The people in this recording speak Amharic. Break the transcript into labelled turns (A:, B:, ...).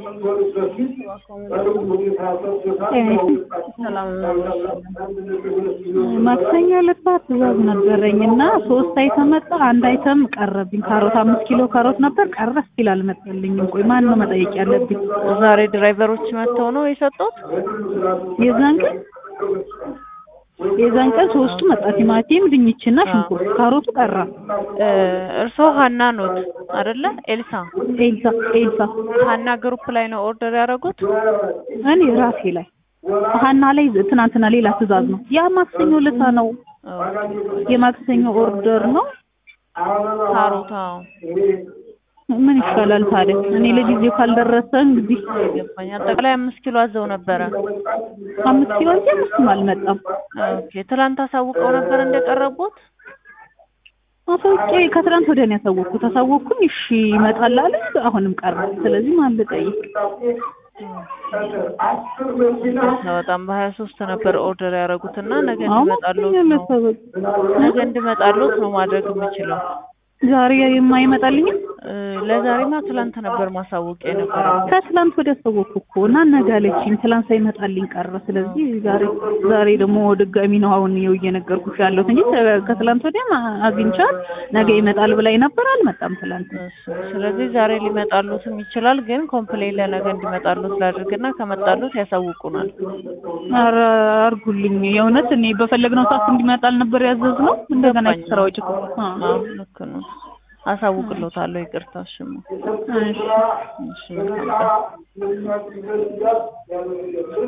A: ማክሰኞ ዕለት ጠዋት ትእዛዝ ነበረኝ እና ሶስት አይተም መጣ። አንድ አይተም ቀረብኝ። ካሮት አምስት ኪሎ ካሮት ነበር ቀረ። ስቲል አልመጣልኝም። ቆይ ማን ነው መጠየቅ ያለብኝ?
B: ዛሬ ድራይቨሮች መጥተው ነው የሰጡት?
A: የዛን ቀን የዛን ቀን ሶስቱ መጣ። ቲማቲም፣ ድንችና ሽንኩርት። ካሮቱ ቀራ።
B: እርስዎ ሀና ኖት አይደለ? ኤልሳ
A: ኤልሳ ኤልሳ
B: ሀና ግሩፕ ላይ ነው ኦርደር ያደረጉት?
A: እኔ ራሴ ላይ ሀና ላይ ትናንትና ሌላ ትእዛዝ ነው። ያ ማክሰኞ ለታ ነው የማክሰኞ ኦርደር ነው።
B: ካሮታ
A: ምን ይሻላል ታዲያ? እኔ ለጊዜው ካልደረሰ እንግዲህ
B: ገባኝ። አጠቃላይ አምስት ኪሎ አዘው ነበረ።
A: አምስት ኪሎ እንጂ አምስትም አልመጣም።
B: ኦኬ ትላንት አሳውቀው ነበር እንደቀረቡት?
A: አሳውቄ ከትናንት ወዲያ ነው ያሳወቅኩት። አሳወቅኩኝ፣ እሺ ይመጣል አለ። አሁንም ቀረ። ስለዚህ ማን ልጠይቅ?
B: በጣም በሀያ ሶስት ነበር ኦርደር ያደረጉት እና ነገ
A: አሁን
B: እንዲመጣሉት
A: ማክሰኞ
B: ነው
A: ዕለት
B: ነገ እንዲመጣሉት ነው ማድረግ የምችለው።
A: ዛሬ የማይመጣልኝም
B: እ ለዛሬማ ትላንት ነበር ማሳወቂያ የነበረው።
A: ከትላንት ወዲያ አሳወቅኩ እኮ እና ነገ አለችኝ። ትላንት ሳይመጣልኝ ቀረ። ስለዚህ ዛሬ ዛሬ ደግሞ ድጋሚ ነው አሁን ይኸው እየነገርኩሽ ያለሁት እንጂ ከ- ከትላንት ወዲያም አግኝቻት ነገ ይመጣል ብላኝ ነበር። አልመጣም ትላንት።
B: እሱ ስለዚህ ዛሬ ሊመጣሉትም ይችላል፣ ግን ኮምፕሌን ለነገ እንዲመጣሉት ላድርግና ከመጣሉት ያሳውቁናል።
A: ኧረ አድርጉልኝ። የእውነት እኔ በፈለግነው ሰዓት እንዲመጣል ነበር ያዘዝነው። እንደገና
B: ገባኝ።
A: የተሰራ ወጪ እኮ አ
B: አዎ ልክ ነው። አሳውቅሎታለሁ። ይቅርታ። እሺማ
A: እሺ
B: እሺ መልካም ቀን።